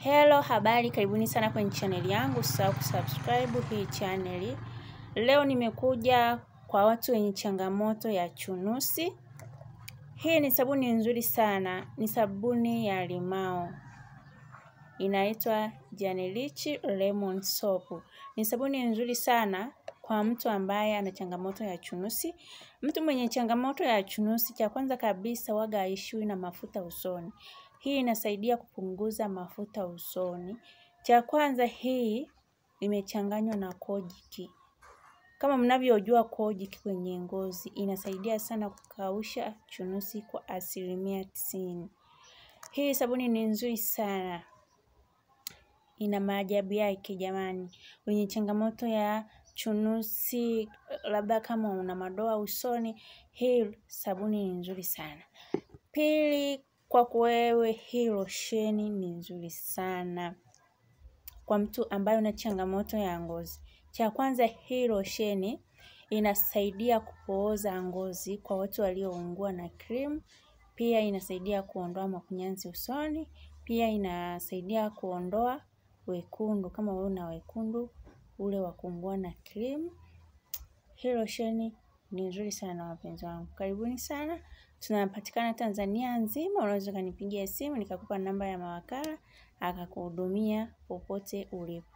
Hello, habari, karibuni sana kwenye chaneli yangu. Usisahau kusubscribe hii chaneli. Leo nimekuja kwa watu wenye changamoto ya chunusi. Hii ni sabuni nzuri sana, ni sabuni ya limao, inaitwa Janilichi Lemon Soap. Ni sabuni nzuri sana kwa mtu ambaye ana changamoto ya chunusi. Mtu mwenye changamoto ya chunusi, cha kwanza kabisa, waga haishiwi na mafuta usoni. Hii inasaidia kupunguza mafuta usoni. Cha kwanza hii imechanganywa na kojiki. Kama mnavyojua kojiki kwenye ngozi, inasaidia sana kukausha chunusi kwa asilimia tisini. Hii sabuni ni nzuri sana. Ina maajabu yake jamani. Wenye changamoto ya chunusi, labda kama una madoa usoni, hii sabuni ni nzuri sana. Pili, kwako wewe hii losheni ni nzuri sana kwa mtu ambaye una changamoto ya ngozi. Cha kwanza hii losheni inasaidia kupooza ngozi kwa watu walioungua na cream. Pia inasaidia kuondoa makunyanzi usoni. Pia inasaidia kuondoa wekundu kama wewe una wekundu ule wa kuungua na cream. Hii losheni ni nzuri sana wapenzi wangu. Karibuni sana. Tunapatikana Tanzania nzima. Unaweza ukanipigia simu nikakupa namba ya mawakala akakuhudumia popote ulipo.